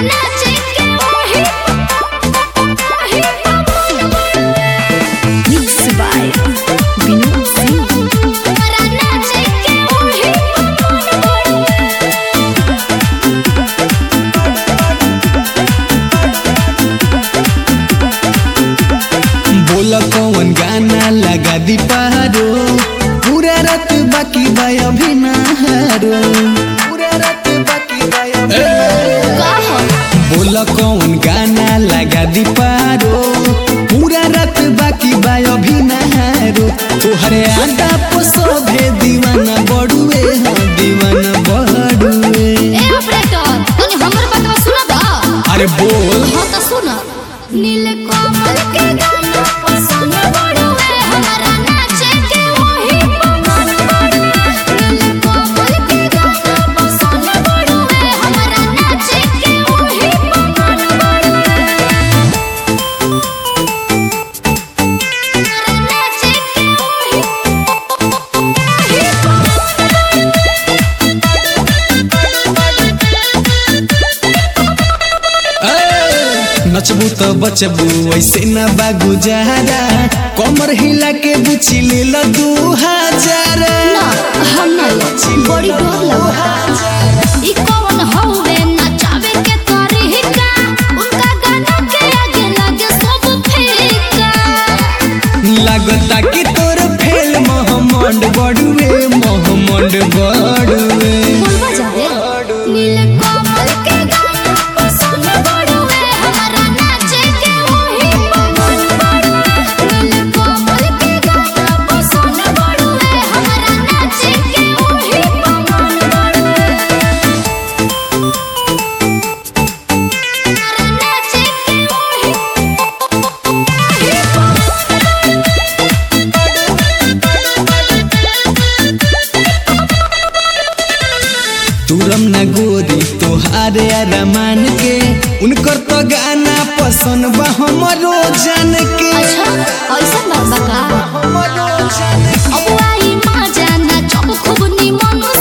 नाचे के ओही ओही पवन बड़ुए मिक्स बाय विनोद सिंह हमरा नाचे के ओही पवन बड़ुए बोला कौन गाना लगा दी पारो पूरा रात बाकी बाय अभी ना हारो पूरा रात बाकी बाय अभी ना हारो। बोला कौन गाना लगा दी पारो पूरा रात बाकी बाय अभी ना हारो तोहरे आदा पसोभे दीवाना बड़ुए हाँ दीवाना बड़ुए ए ऑपरेटर तनी हमर बातवा सुना दा अरे बोल हाँ तो सुना नील कमल के गाना पसंद बड़ुए हमरा नाचे के वही पवन बड़ुए नील कमल के गाना पसंद बड़ुए हमरा नाचे के वही पवन बड़ुए हमरा नाचे के वही वही पवन ए, नचबू तो बचबू ऐसे न बागु जारा कमर हिला के बुची ले लो दू हजार ना हम ना बड़ी डर लगा ई कौन हौवे नचावे के तरीका उनका गाना के आगे लगे सब फीका लागता कि तोर फेल मोहम्मद बड़ुए मोहम्मद बड़ुए बोलबा जावे नील कमल के गाना पसंद बड़ुए हमरा नाचे के वही पवन बड़ुए नील कमल के गाना पसंद बड़ुए हमरा नाचे के वही पवन बड़ुए हमरा नाचे के वही वही पवन तुरम न गोरी तोहारे अरमान के उनकर तो गाना पसंद बा हमरो जान के अच्छा ऐसा बाबा का हमरो जान के अब आई माँ जाना जब खूब निमन